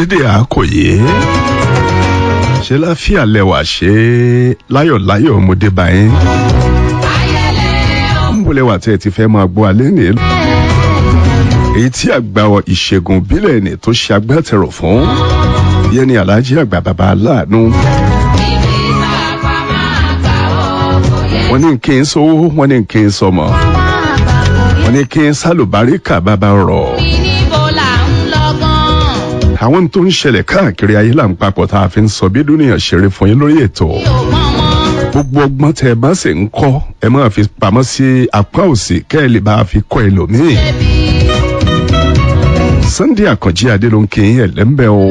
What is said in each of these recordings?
dédé àkòyé ṣe láfíà lẹwà ṣe láyọ̀láyọ̀ ọmọdé báyìí ń bọ̀lẹ̀ wà tí ẹ ti fẹ́ máa gbọ́ alẹ́ ní èyí tí àgbà ìṣègùn ìbílẹ̀ ní tó ṣe agbátẹrù fún yẹn ni aláàjì àgbà bàbá aláàánú wọ́n ní kí n sówó wọ́n ní kí n sọmọ wọ́n ní kí n sálùbáríkà bàbá rọ̀ àwọn tó ń ṣẹlẹ̀ káàkiri ayé là ń papọ̀ tá a fi ń sọ bí dúnìyàn ṣeré fún yín lórí ètò gbogbo ọgbọ́n tẹ ẹ bá sì ń kọ́ ẹ máa fi pamọ́ sí apá òsì kẹ́ ẹ lè bá a fi kọ́ ẹlòmíì Sunday Àkànjí Adé ló ń kí yín ẹ̀lẹ́mbẹ́ o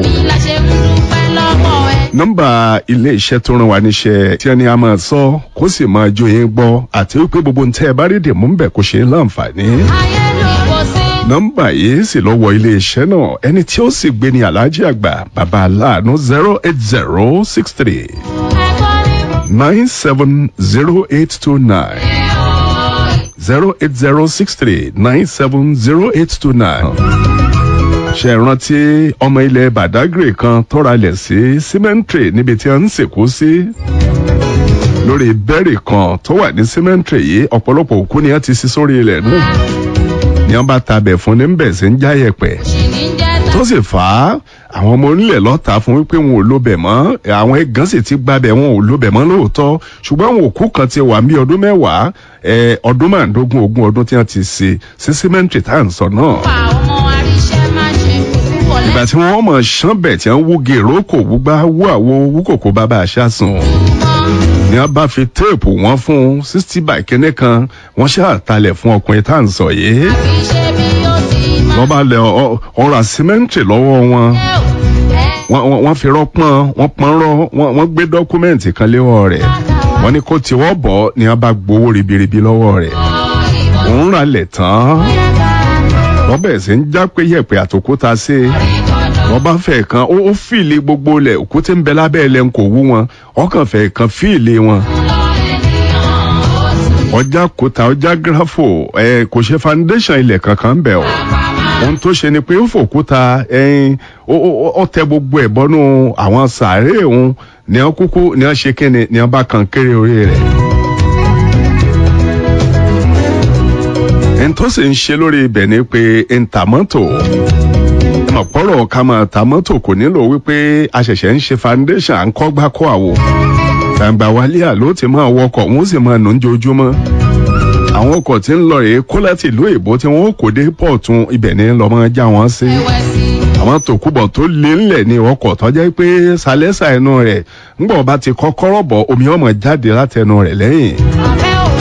nọ́mbà ilé iṣẹ́ tó rán wa níṣẹ́ tí ẹni a máa sọ kó sì máa jó yín gbọ́ àti wípé gbogbo ntẹ́ ẹ bá rí dìmú ń bẹ̀ kó ṣe é láǹfààní nọ́mbà yìí sì lọ wọ iléeṣẹ́ náà ẹni tí ó sì gbé ní aláàjì àgbà bàbá aláàánú zero eight zero six three nine seven zero eight two nine zero eight zero six three nine seven zero eight two nine. ṣe rántí ọmọ ilẹ̀ Badagry kan tọ́ra lẹ̀ sí cemetery níbi tí a ń sìnkú sí lórí bẹ́ẹ̀rì kan tó wà ní cemetery yìí ọ̀pọ̀lọpọ̀ òkú ni a ti sí sórí ilẹ̀ náà ni wọn bá tabẹ̀ fún ní bẹ̀ sí ń já yẹ̀pẹ̀ tó sì fà á àwọn ọmọ onílẹ̀ lọ́ta fún wípé wọn ò lóbẹ̀ mọ́ àwọn ẹ̀gán sì ti gbabẹ̀ wọn ò lóbẹ̀ mọ́ lóòótọ́ ṣùgbọ́n àwọn òkú kan ti wà ní ọdún mẹ́wàá ọdún márùndógún ogún ọdún tí wọ́n ti ṣe sí símẹ́ǹtì tá à ń sọ náà. ìgbà tí wọ́n mọ̀ ṣán bẹ̀ tí wọ́n wú gèrò kò wúgbá wú àwo wú kòkó bàbá àṣà sùn ni wọn bá fi téèpù wọn fún sixty by kínní kan wọn ṣàtàlẹ̀ fún ọkùnrin tá à ń sọ yìí. wọ́n bá lẹ ọ̀rọ̀ àsímẹ́ǹtì lọ́wọ́ wọn wọ́n fi rọ́pọ́n wọ́n pọ́n rọ́ wọ́n gbé dọ́kúmẹ́ǹtì kan léwọ́ rẹ̀ wọ́n ní kó tiwọ́ bọ̀ ni wọ́n bá gbowó ribiribi lọ́wọ́ rẹ̀ òun rà lẹ̀ tán wọ́n bẹ̀rẹ̀ sí ń já pé yẹ̀pẹ̀ àtòkúta sí i wọ́n bá fẹ́ kan ó fìlì gbogbo lẹ̀ òkúté ń bẹ lábẹ́ ẹlẹ́ ń kò wú wọn ọkàn fẹ́ kan fìlì wọn. ọjà kòtà ọjà gírafò ẹ kò ṣe foundation ilẹ̀ kankan bẹ̀ o ohun tó ṣe ni pé ó fòkúta ẹyin ó tẹ gbogbo ẹ̀ bọ́nú àwọn sàárè òun ní wọn kúkú ní wọn ṣe kíni ní wọn bá kan kéré orí rẹ̀. ẹni tó sì ń ṣe lórí ibẹ̀ ni pé ntàmọ́tò ọ̀pọ̀rọ̀ ká máa ta mọ́tò kò nílò wípé a ṣẹ̀ṣẹ̀ ń ṣe foundation à ń kọ́ gbá kọ́ àwo gbàǹgbà wálé àló ti máa wọkọ̀ wọ́n sì máa nù ń jojúmọ́ àwọn ọkọ̀ tí ń lọ rèé kó láti ìlú èbó tí wọ́n kò dé pọ̀tún ibẹ̀ ní lọ́mọ já wọn sí àwọn tòkúbọ̀ tó lé ńlẹ̀ ní ọkọ̀ tó jẹ́ pé sálẹ́sà ẹnu rẹ̀ ńgbọ̀n bá ti kọ́kọ́rọ́ bọ̀ omi ọmọ jáde látẹnu rẹ̀ lẹ́yìn